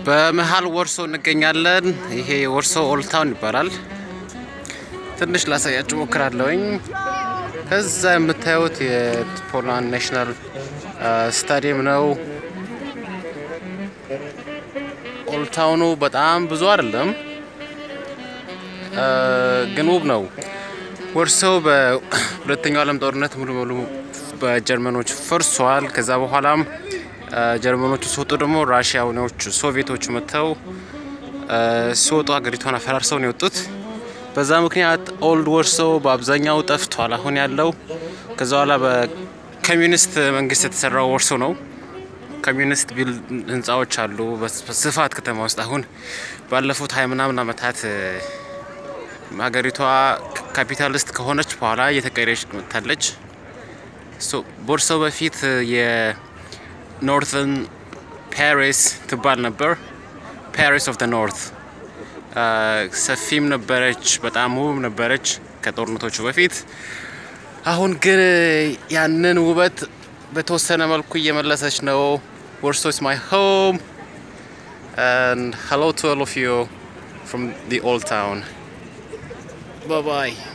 በመሀል ወርሶ እንገኛለን። ይሄ ወርሶ ኦልድ ታውን ይባላል። ትንሽ ላሳያችሁ ሞክራለሁኝ። ከዛ የምታዩት የፖላንድ ናሽናል ስታዲየም ነው። ኦልድ ታውኑ በጣም ብዙ አይደለም፣ ግን ውብ ነው። ወርሶው በሁለተኛው ዓለም ጦርነት ሙሉ በሙሉ በጀርመኖች ፈርሷል። ከዛ በኋላም ጀርመኖቹ ሲወጡ ደግሞ ራሽያኖቹ ሶቪየቶቹ መጥተው ሲወጡ ሀገሪቷን አፈራርሰው ነው የወጡት። በዛ ምክንያት ኦልድ ወርሶ በአብዛኛው ጠፍቷል። አሁን ያለው ከዛ በኋላ በኮሚኒስት መንግስት የተሰራው ወርሶ ነው። ኮሚኒስት ቢል ህንፃዎች አሉ በስፋት ከተማ ውስጥ። አሁን ባለፉት ሀያ ምናምን ዓመታት ሀገሪቷ ካፒታሊስት ከሆነች በኋላ እየተቀየረች መጥታለች። ቦርሶ በፊት የኖርትን ፓሪስ ትባል ነበር። ፓሪስ ኦፍ ኖርት ሰፊም ነበረች፣ በጣም ውብ ነበረች ከጦርነቶቹ በፊት። አሁን ግን ያንን ውበት በተወሰነ መልኩ እየመለሰች ነው። ወርሶ is my home and hello to all of you from the old town. Bye bye.